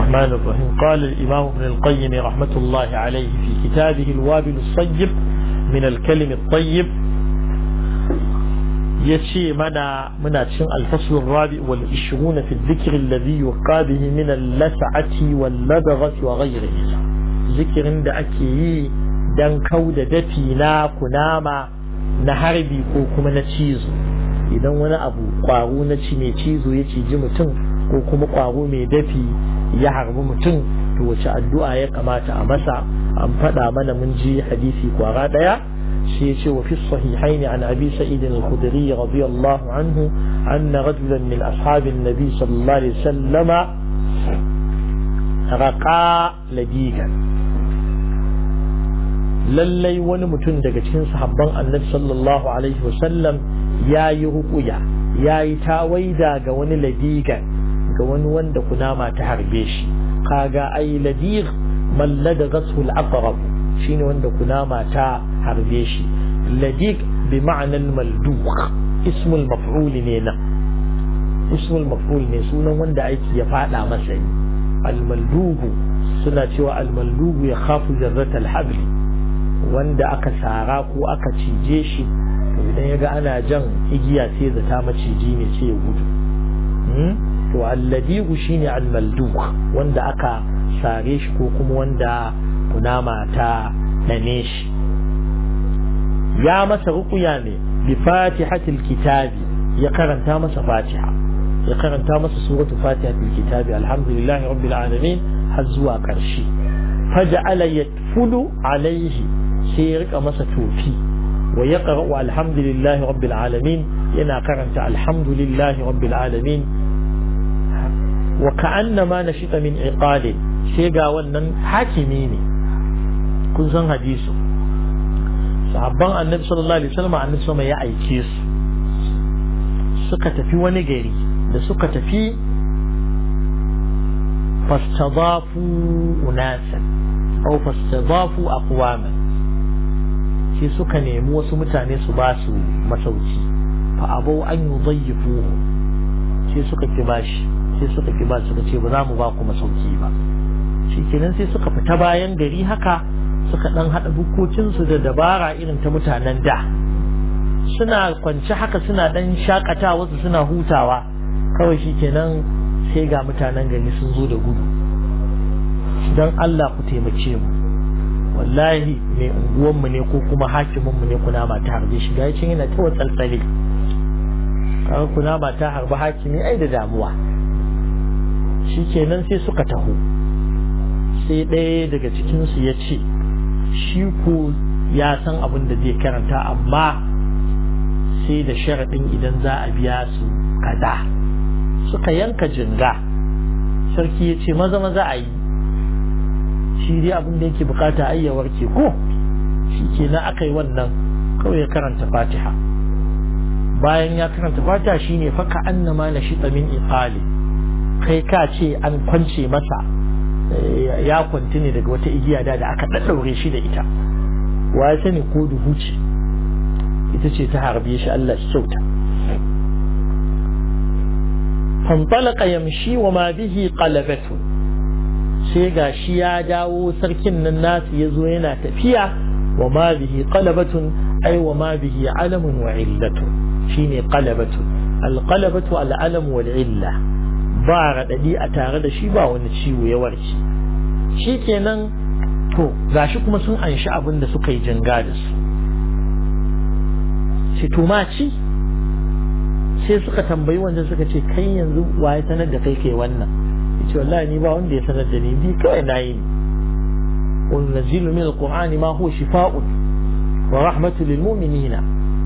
الرحمن الرحيم قال الإمام ابن القيم رحمة الله عليه في كتابه الوابل الصيب من الكلم الطيب يشي منا منا تشن الفصل الرابع والعشرون في الذكر الذي يقى به من اللسعة واللدغة وغيره ذكر عند أكي دان كود دفينا كناما نهربي كوكما نتشيزو idan wani abu kwaro na ci mai cizo ya ciji mutum ko kuma kwaro mai dafi ya harbi mutum to wace addu'a ya kamata a masa an faɗa mana mun ji hadisi kwara ɗaya shi ya ce wa fi sahihaini an abi sa'id al-khudri radiyallahu anhu anna rajulan min ashabin nabi sallallahu alaihi wasallama raqa ladigan lallai wani mutum daga cikin sahabban annabi sallallahu alaihi wasallam ya yi ruƙuya ya yi tawaida ga wani ladigan ga wani wanda kunama ta harbe shi kaga ai ladir mallada gasul aqrab shine wanda kunama ta harbe shi ladig bi ma'anar malduk ismul maf'ul ne na ismul maf'ul ne sunan wanda aiki ya fada masa ne almaldugu suna cewa almaldugu ya khafu zarratal habli wanda aka sara ko aka cije shi to idan ya ga ana jan igiya sai zata maciji ne sai ya gudu to alladigu shine almalduk wanda aka sare shi ko kuma wanda kunama ta dane shi ya masa rukuya ne bi fatihatil kitabi ya karanta masa fatiha ya karanta masa suratu fatihatil kitabi alhamdulillahi rabbil alamin har zuwa karshe faja'ala yatfulu alaihi sai ya rika masa tofi wa yaqra'u alhamdulillahi rabbil alamin yana karanta alhamdulillahi rabbil alamin wa ka'annama nashita min iqalin sai ga wannan hakimi ne kun san hadisu sahabban annabi sallallahu alaihi wasallam annabi sama ya aike su suka tafi wani gari da suka tafi fastadafu unasan aw fastadafu aqwaman sai suka nemi wasu mutane su ba su masauki fa abau an yudayyifuhu sai suka ki bashi sai suka ki ba suka ce ba za mu ba ku masauki ba shikenan sai suka fita bayan gari haka suka dan hada bukokinsu da dabara irin ta mutanen da suna kwance haka suna dan shakata wasu suna hutawa kawai shikenan sai ga mutanen gari sun zo da gudu dan Allah ku taimake mu wallahi mai unguwanmu ne ko kuma hakiminmu ne kuna ma ta harbe shi gashi yana ta watsaltsale kaga kuna ma ta harbe hakimi ai da damuwa shikenan sai suka taho sai ɗaya daga cikinsu ya ce shi ko ya san abin da zai karanta amma sai da sharaɗin idan za a biya su kaza suka yanka jinga sarki ya ce maza maza a yi shi dai abin da yake bukata ayyawar ke ko shi ke na aka yi wannan kawai ya karanta fatiha bayan ya karanta fatiha shine faka annama na shi min iqali kai ka ce an kwance masa ya kwanti ne daga wata igiya da aka ɗaɗɗaure shi da ita wa ya sani ko duhu ce ita ce ta harbe shi Allah shi kyauta fantalaka yamshi wa ma bihi qalabatu sai ga shi ya dawo sarkin nan nasu ya zo yana tafiya wa ma bihi qalabatun ay wa ma bihi alamun wa illatu shine qalabatu alqalabatu alalam wal illa ba raɗaɗi a tare da shi ba wani ciwo ya warke shi kenan to gashi kuma sun anshi abin da suka yi janga da su shi tumaci sai suka tambayi wanda suka ce kai yanzu wa ya sanar da kai kai wannan ya ce wallahi ni ba wanda ya sanar da ni bi kawai na yi ne wani nazilu min alqur'ani ma huwa shifa'un wa rahmatu lil mu'minina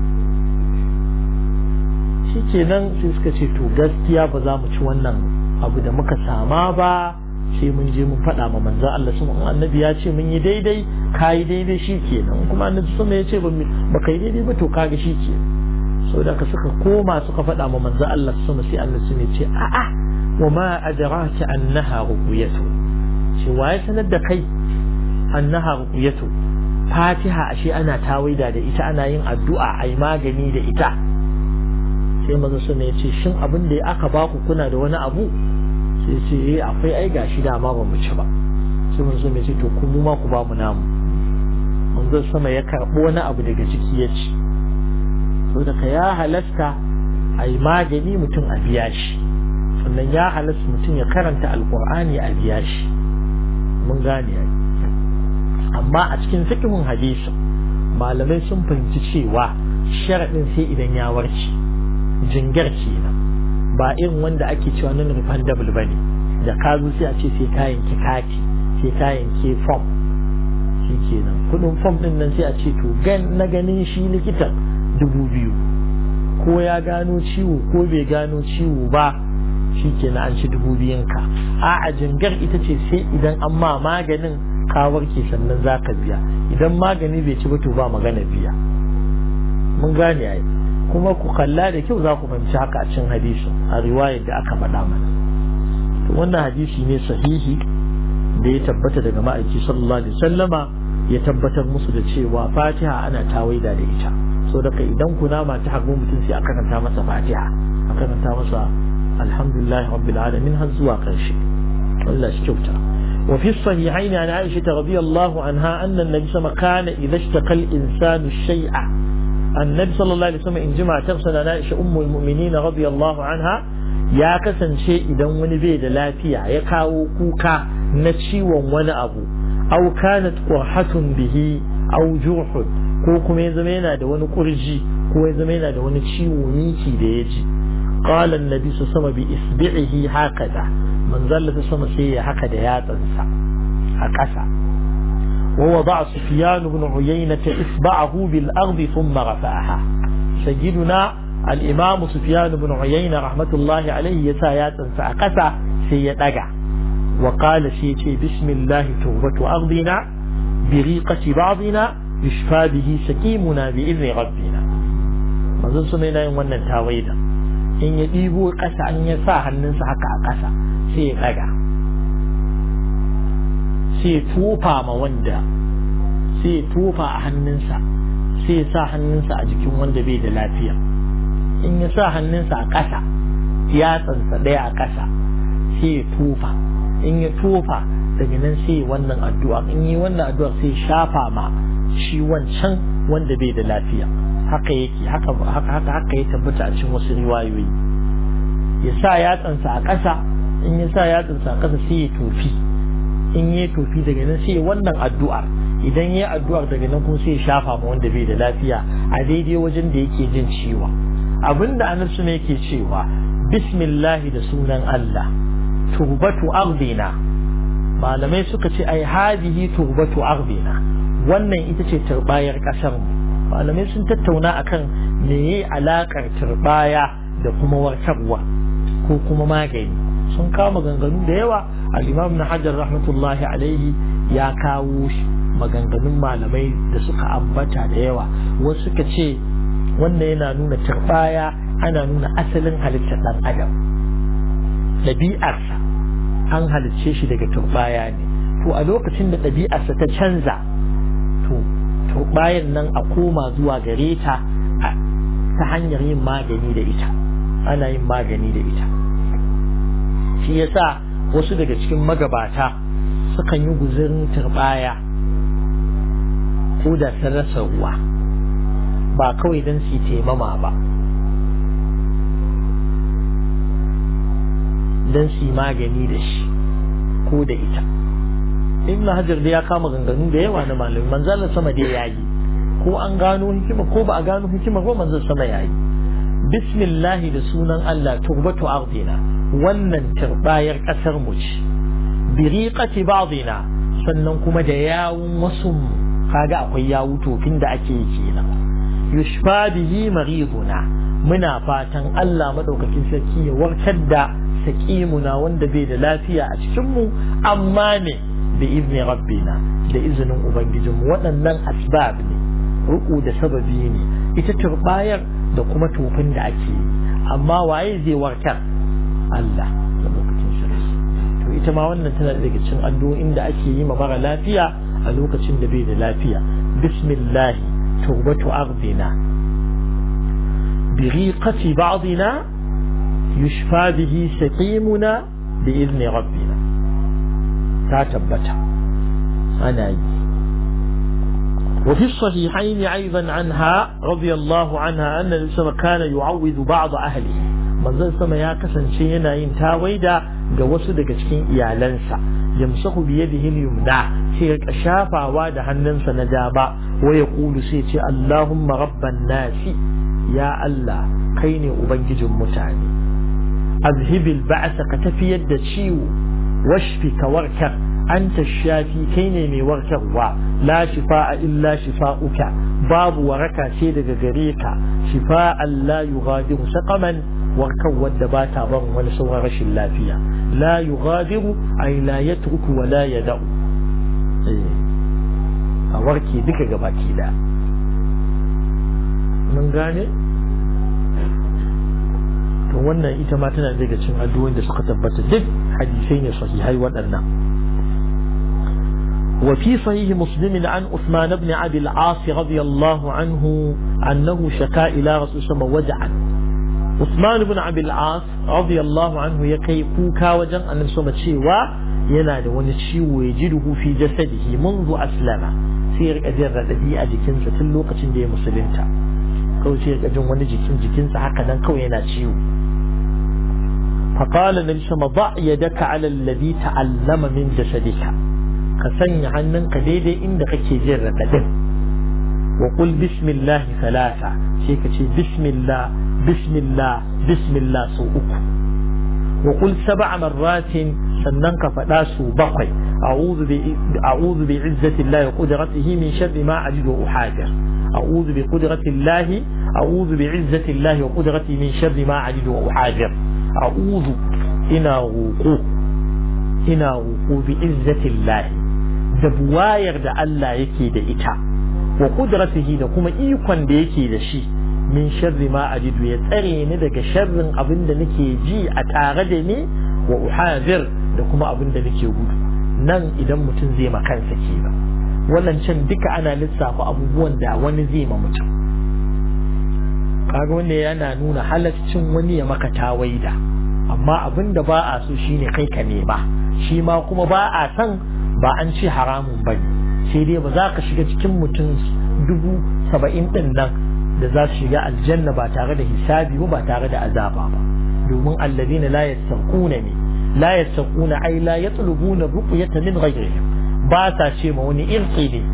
shi kenan sai suka ce to gaskiya ba za mu ci wannan abu da muka sama ba sai mun je mun faɗa ma manzan Allah sun annabi ya ce mun yi daidai ka yi daidai shi kenan kuma annabi sun ya ce ba ka yi daidai ba to kaga shi ke sau da ka suka koma suka faɗa ma manzan Allah sun sai Allah sun ya ce a'a wa ma adraka annaha ruqyatu ce waye sanar da kai annaha ruqyatu fatiha ashe ana tawaida da ita ana yin addu'a ai magani da ita sai maza su ne ce shin abin da aka baku kuna da wani abu sai ce eh akwai ai gashi dama ba mu ci ba sai mun so ce to ku mu ma ku ba mu namu manzo sama ya karɓo wani abu daga ciki ya ci so daga ya halasta a yi magani mutum a biya shi sannan ya halasta mutum ya karanta alkur'ani a biya shi mun gane ya amma a cikin fiqhun hadisi malamai sun fahimci cewa sharaɗin sai idan ya warke jingar kenan ba irin wanda ake cewa non refundable bane da ka zo sai a ce sai kayan ki kati sai kayan ke form shi kenan kudin form din nan sai a ce to gan na ganin shi likitan dubu biyu ko ya gano ciwo ko bai gano ciwo ba shi kenan an ci dubu biyun ka a a jingar ita ce sai idan an ma maganin ka warke sannan za ka biya idan magani bai ci ba to ba magana biya mun gane ai kuma ku kalla da kyau za ku fahimci haka a cikin hadisi a riwayar da aka faɗa mana to wannan hadisi ne sahihi da ya tabbata daga ma'aiki sallallahu alaihi wasallama ya tabbatar musu da cewa fatiha ana tawaida da ita so daga idan kunama ta hagu mutum sai a karanta masa fatiha a karanta masa alhamdulillah rabbil alamin har zuwa karshe Allah shi kyauta وفي الصحيحين عن عائشة رضي الله عنها أن النبي صلى الله عليه وسلم كان إذا اشتقى الإنسان الشيء النبي صلى الله عليه وسلم إن جمع تغسل عائشة أم المؤمنين رضي الله عنها ya kasance idan wani bai da lafiya ya kawo kuka na ciwon wani abu au kanat qurhatun bihi au juhud ko kuma ya zama yana da wani kurji ko ya zama yana da wani ciwo miki da ya ji qala annabi sama bi isbi'ihi hakaza manzalla ta sama sai ya haka da yatsansa a ƙasa wa wada sufyan ibn uyayna isba'ahu bil ardi thumma rafa'aha sayyiduna الإمام سفيان بن عيينة رحمة الله عليه يسا ياتنسى أقسى سيدقى وقال سيتي بسم الله توبة أرضنا بريقة بعضنا يشفى به سكيمنا بإذن ربنا manzon su yana yin wannan tawaida in ya ɗibo ƙasa an ya sa hannunsa haka a ƙasa sai ya ɗaga sai ya tofa ma wanda sai ya tofa a hannunsa sai ya sa hannunsa a jikin wanda bai da lafiya in ya sa hannunsa a ƙasa yatsansa ɗaya a ƙasa sai ya tofa in ya tofa daga nan sai wannan addu'a in yi wannan addu'a sai shafa ma shi wancan wanda bai da lafiya haka yake haka haka haka haka ya tabbata a cikin wasu riwayoyi ya sa yatsansa a ƙasa in ya sa yatsansa a ƙasa sai ya tofi in ya tofi daga nan sai wannan addu'ar idan ya addu'ar daga nan kuma sai ya shafa ma wanda bai da lafiya a daidai wajen da yake jin ciwon abinda annabi ne yake cewa bismillahi da sunan Allah turbatu ardina malamai suka ce ai hadihi turbatu ardina wannan ita ce turbayar kasar mu malamai sun tattauna akan meye alakar turbaya da kuma warkarwa ko kuma magani sun kama ganganu da yawa al-imam na hajar rahmatullahi alaihi ya kawo maganganun malamai da suka ambata da yawa wasu suka ce wannan yana nuna turbaya ana nuna asalin halittar ɗan adam ɗabi'arsa an halicce shi daga turbaya ne to a lokacin da ɗabi'arsa ta canza to turbayan nan a koma zuwa gare ta ta hanyar yin magani da ita ana yin magani da ita shi yasa wasu daga cikin magabata sukan yi guzirin turbaya ko da sun rasa ruwa ba kawai don su taimama ba don su magani da shi ko da ita ibn hajar da ya kama ganganu da yawa na malamai manzalar sama da ya yi ko an gano hikima ko ba a gano hikima ko manzal sama ya yi bismillahi da sunan Allah turbatu ardina wannan turbayar kasar mu ce biriqati ba'dina sannan kuma da yawun wasu kaga akwai yawu tofin da ake yi kenan yushfa bihi mariduna muna fatan Allah madaukakin sarki ya warkar da saqimuna wanda bai da lafiya a cikin mu amma ne bi izni rabbina da izinin ubangijinmu waɗannan asbab ne ruku da sababi ne ita turbayar da kuma tofin da ake yi amma waye zai warkar Allah da lokacin sarki to ita ma wannan tana daga cikin addu'o'in da ake yi ma mara lafiya a lokacin da bai da lafiya bismillah توبة أرضنا بريقة بعضنا يشفى به سقيمنا bi izni rabbina ta tabbata ana yi وفي الصحيحين أيضا عنها رضي الله عنها أن الإسلام كان يعوذ بعض أهله من ذا السماء يا كسن شينا ينتاويدا جوسو دقا cikin iyalansa yamsahu bi yadihi al-yumna sai ya shafa wa da hannunsa na dama wa ya kulu sai ce Allahumma rabban nasi ya Allah kai ne ubangijin mutane azhibil ba'sa ka tafiyar da ciwo washfi ka warkar anta shafi kai ne mai warkarwa la shifa'a illa shifa'uka babu waraka ce daga gare ka shifa'an la yughadiru saqaman warkar wadda ba ta ban wani sauran rashin lafiya la yughadiru ay la yatruku wa la yada'u a warke duka gabaki da mun gane to wannan ita ma tana daga cikin addu'o'in da suka tabbata duk hadisai ne sahihai waɗannan وفي صحيح مسلم عن عثمان بن عبد العاص رضي الله عنه أنه شكا إلى رسول الله وجعا عثمان بن عبد العاص رضي الله عنه يكي كوكا وجن أن سوما تشيوا ينادى ونتشيو يجده في جسده منذ أسلم سير أجر الذي أجكن ستلوقة دي مسلمتا كو سير أجن ونجكن جكن سحقا كو يناتشيو فقال النبي صلى الله عليه وسلم ضع يدك على الذي تعلم من جسدك ka sanya hannunka daidai inda kake jin raɗaɗin wa qul bismillah salasa sai ka ce bismillah bismillah bismillah sau uku wa qul sab'a marratin sannan ka faɗa su bakwai a'udhu bi a'udhu bi izzati llahi wa qudratihi min sharri ma ajidu wa uhadir a'udhu bi qudrati llahi a'udhu bi izzati llahi wa qudratihi min sharri ma ajidu wa uhadir a'udhu ina roƙo ina roƙo bi izzati llahi da buwayar da Allah yake da ita wa kudratihi da kuma ikon da yake da shi min sharri ma ajidu ya tsare ni daga sharrin abin da nake ji a tare da ni wa uhadir da kuma abin da nake gudu nan idan mutum zai ma kansa kenan wannan can duka ana lissafa abubuwan da wani zai ma mutum kaga wanda yana nuna halaccin wani ya maka tawaida amma abin da ba a so shine kai ka nema shi ma kuma ba a san ba an ce haramun ba ne sai dai ba za ka shiga cikin mutum dubu saba'in ɗin nan da za su shiga aljanna ba tare da hisabi ba ba tare da azaba ba domin alladina la yastaquna ne la yastaquna ai la yatlubuna ruqyata min ghayrihim ba sa ce ma wani irqi ne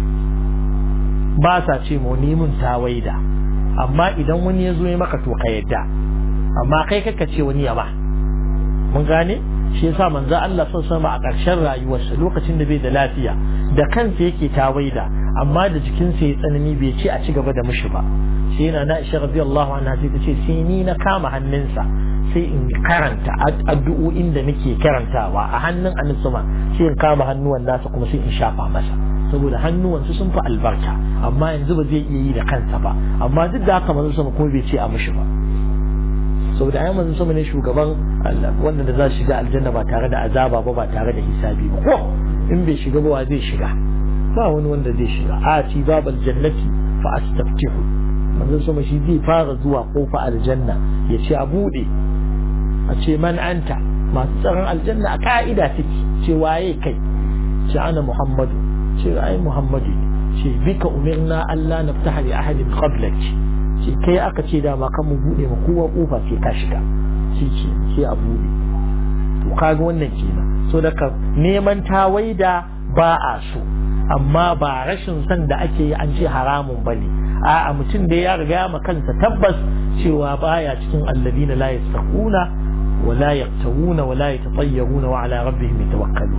ba sa ce ma wani mun tawaida amma idan wani ya zo ya maka to ka yadda amma kai kaka ce wani ya ba mun gane shi yasa manzo Allah sun sama a ƙarshen rayuwarsa lokacin da bai da lafiya da kansa yake tawaida amma da jikinsa ya tsanani bai ce a ci gaba da mushi ba sai yana na Aisha radiyallahu anha sai ta ce sai ni na kama hannunsa sai in karanta addu'o'in da nake karantawa a hannun annabi sai in kama hannuwan nasa kuma sai in shafa masa saboda hannuwansu sun fi albarka amma yanzu ba zai iya yi da kansa ba amma duk da haka manzo sama kuma bai ce a mushi ba saboda ai manzo sama ne shugaban wanda da za su shiga aljanna ba tare da azaba ba ba tare da hisabi ba ko in bai shiga ba wa zai shiga ba wani wanda zai shiga a ci babal jannati fa astaftihu manzo sama shi zai fara zuwa kofa aljanna ya ce a bude a ce man anta masu tsaron aljanna a ka'ida take ce waye kai ce ana muhammadu ce ai muhammadu ce bika umirna Allah naftaha li ahadin qablak ce kai aka ce dama kan mu bude ma kowa kofa sai ka shiga shi ce sai a bude to kaga wannan kenan so daga neman tawaida ba a so amma ba rashin san da ake yi an ce haramun bane a'a mutum da ya riga ma kansa tabbas cewa baya cikin alladina la yastaquna ولا يقتوون ولا يتطيرون وعلى ربهم يتوكلون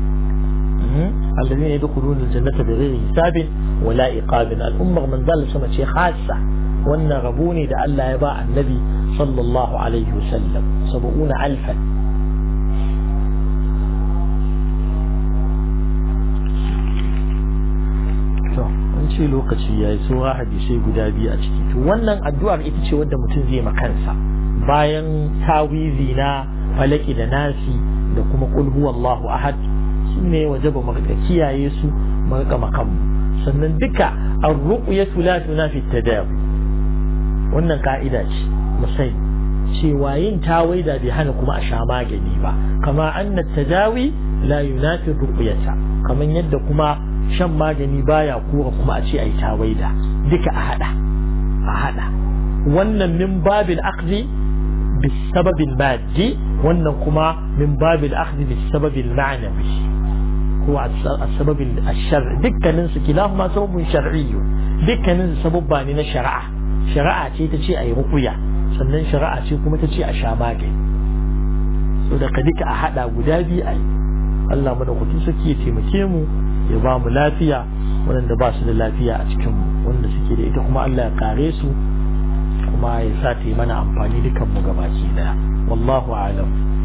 الذين يدخلون الجنة بغير حساب ولا إقاب الأمة من ذلك سنة شيء خاصة وأن غبوني دا ألا يباع النبي صلى الله عليه وسلم سبعون ألفا an ce lokaci ya yi saura hadisai guda biyu a ciki to wannan addu'ar ita ce wadda mutum zai makansa bayan tawizi na falaki da nasi da kuma kul huwallahu ahad su ne waje ba mu kiyaye su mu rika makamu sannan duka ar-ruqyatu la tunafi tadawi wannan ka'ida ce musai cewa yin tawaida bai hana kuma a sha magani ba kama anna tadawi la yunafi ruqyata kaman yadda kuma shan magani baya kura kuma a ce ai tawaida duka a hada a hada wannan min babil akhdhi bis sababil maddi wannan kuma min babil akhdhi bis sababil ma'nawi ko a sababil ashar dukkanin su kilahuma sababun shar'iyyu dukkanin su sababba ne na shari'a shari'a ce ta ce ayi ruqya sannan shari'a ce kuma ta ce a sha magani so da ka duka a hada guda biyu a Allah mana kuɗi suke ya taimake mu ya ba mu lafiya waɗanda ba su da lafiya a cikin mu wanda suke da ita kuma Allah ya kare su kuma ya sa ta yi mana amfani dukan mu gabaki daya wallahu a'lam